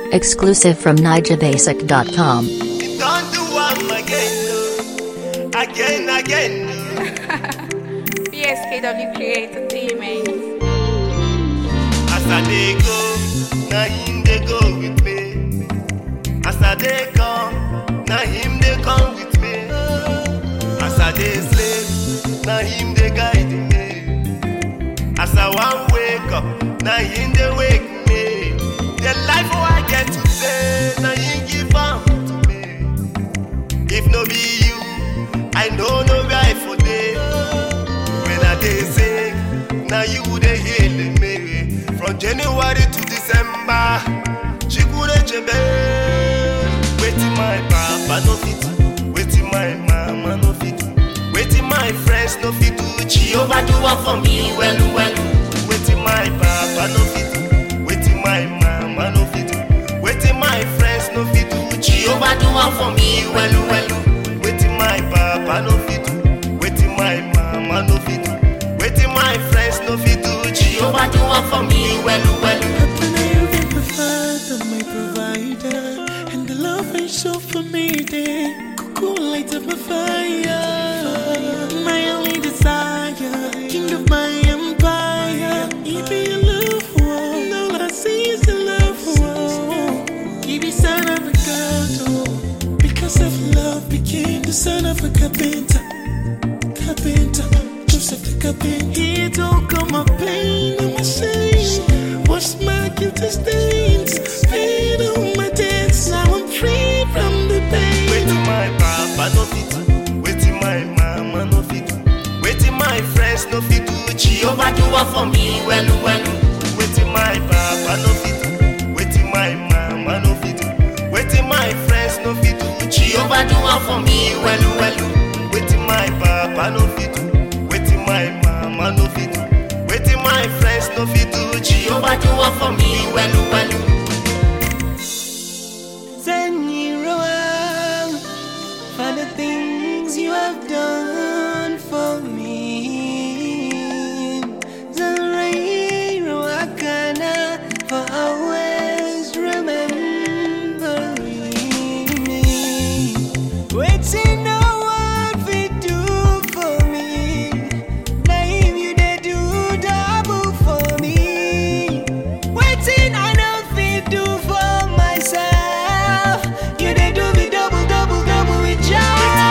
Exclusive from NijaBasic.com. You don't do one again, no. again, again. PSKW Create Entertainment. As I dey go, na him dey go with me. As I dey come, na him dey come with me. As I dey sleep, na him dey guide me. As I wan wake up, na him dey wake me. The life wey I get today, na him give am to me. If no be you, I no know where I for dey. When I dey sick, na you dey heal me. From January to December, Chikure Chebe. Wetin my papa no fit do, wetin my mama no fit do, wetin my friends no fit do, Jehovah do am for me well well. Wetin my papa no fit do, wetin my mama no fit do, wetin my friends no fit do, Jehovah do am for me well well. Wetin my papa no fit do, wetin my mama no fit do, wetin my friends no fit do, Jehovah do am for me well well. Happen I am my father, my provider, and the love I show for me, day. Cuckoo light up my fire, my only desire, king of my empire. He be a love one, all I see is a love one. He be son of a god, oh, because of love became the son of a carpenter carpenter, Joseph the carpenter. He took all my pain and my shame, washed my guilty stains, paid all my debts. Now I'm free from the pain. Wetin my papa no fit do, wetin my mama no fit do, wetin my friends no fit do, Jehovah do am for me well well. Wetin my papa no fit do, wetin my mama no fit do, wetin my friends no fit do, Jehovah do am for me well well. Wetin my papa no fit do, wetin my mama no fit do, wetin my friends no fit do, Jehovah do am for me well well. Send you around for the things you have done for me. Zanrairo Akana for always remembering me. Waiting no one fit do for me. Name you they do double for me. Waiting I know fit do for myself. You they do me double, double, double with joy.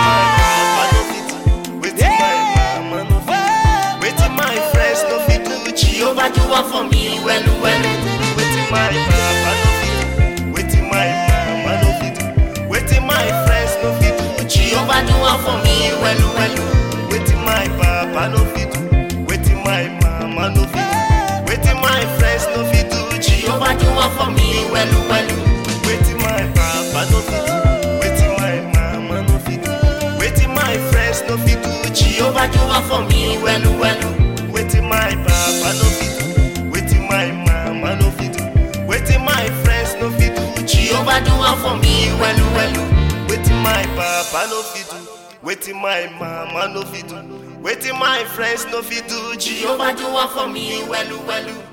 Wetin my papa no fit do, wetin my mama no fit do, wetin my friends no fit do, Jehovah do am for me well well. Wetin my papa no fit do, wetin my mama no fit do, wetin my friends no fit do, Jehovah do am for me well well. Wetin my papa no fit do, wetin my mama no fit do, wetin my friends no fit do, Jehovah do am for me well well. Wetin my papa no fit do, wetin my mama no fit do, wetin my friends no fit do, Jehovah do am for me well well. Wetin my papa no fit do, wetin my mama no fit do, wetin my friends no fit do, Jehovah do am for me well well. Wetin my papa no fit do, wetin my mama no fit do, wetin my friends no fit do, Jehovah do am for me well well.